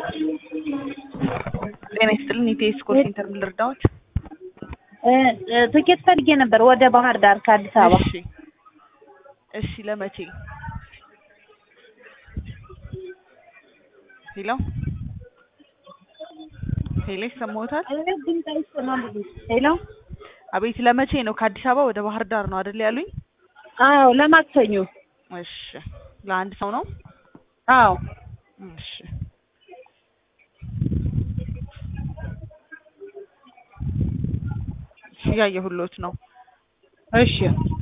ጤና ይስጥልን ኢቴስ ኮል ሴንተር ምን ልርዳዎት? ትኬት ፈልጌ ነበር ወደ ባህር ዳር ከአዲስ አበባ። እሺ እሺ ለመቼ? ሄሎ ሄሎ ይሰማዎታል? ድምፅ አይሰማም። ሄሎ አቤት ለመቼ ነው? ከአዲስ አበባ ወደ ባህር ዳር ነው አይደል ያሉኝ? አዎ ለማክሰኞ። እሺ ለአንድ ሰው ነው? አዎ እሺ እሺ እያየሁሎት ነው። እሺ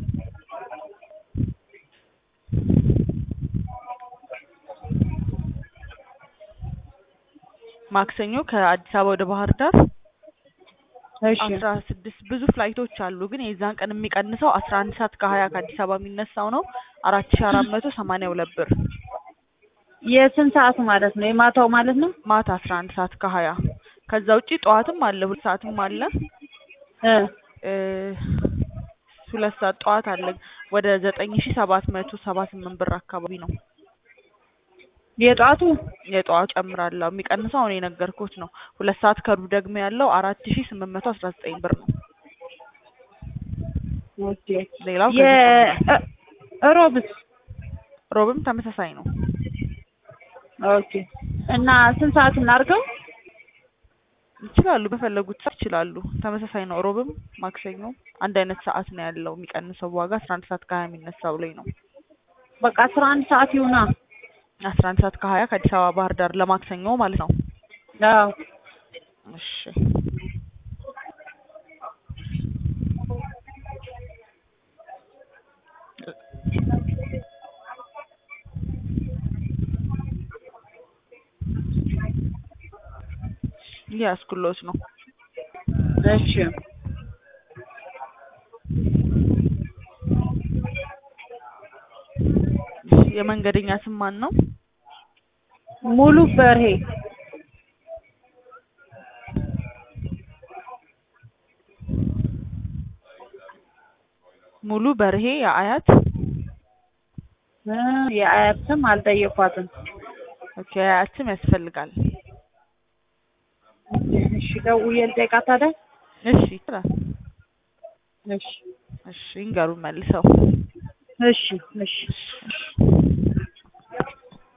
ማክሰኞ ከአዲስ አበባ ወደ ባህር ዳር እሺ አስራ ስድስት ብዙ ፍላይቶች አሉ፣ ግን የዛን ቀን የሚቀንሰው አስራ አንድ ሰዓት ከሀያ ከአዲስ አበባ የሚነሳው ነው አራት ሺ አራት መቶ ሰማንያ ሁለት ብር የስንት ሰዓቱ ማለት ነው? የማታው ማለት ነው? ማታ አስራ አንድ ሰዓት ከሀያ ከዛ ውጪ ጠዋትም አለ ሁለት ሰዓትም አለ እ እ ሁለት ሰዓት ጠዋት አለ ወደ ዘጠኝ ሺ ሰባት መቶ ሰባ ስምንት ብር አካባቢ ነው የጧቱ የጠዋቱ ጨምራለሁ። የሚቀንሰው አሁን የነገርኩት ነው። ሁለት ሰዓት ከሩብ ደግሞ ያለው አራት ሺ ስምንት መቶ አስራ ዘጠኝ ብር ነው። ኦኬ። ሌላው ከዚህ ጨምሯል። የሮብስ ሮብም ተመሳሳይ ነው። ኦኬ። እና ስንት ሰዓት እናድርገው? ይችላሉ፣ በፈለጉት ሰዓት ይችላሉ። ተመሳሳይ ነው። ሮብም ማክሰኞ አንድ አይነት ሰዓት ነው ያለው። የሚቀንሰው ዋጋ አስራ አንድ ሰዓት ከሀያ የሚነሳው ላይ ነው። በቃ አስራ አንድ ሰዓት ይሁና። አስራ አንድ ሰዓት ከሀያ ከአዲስ አበባ ባህር ዳር ለማክሰኞ ማለት ነው። አዎ እሺ እያስኩሎት ነው። እሺ የመንገደኛ ስም ማን ነው? ሙሉ በርሄ ሙሉ በርሄ የአያት እ የአያት ስም አልጠየኳትም። ኦኬ የአያት ስም ያስፈልጋል። እሺ ደውዬ ልጠይቃት ታዲያ። እሺ ይችላል። እሺ እሺ ይንገሩን መልሰው። እሺ እሺ እሺ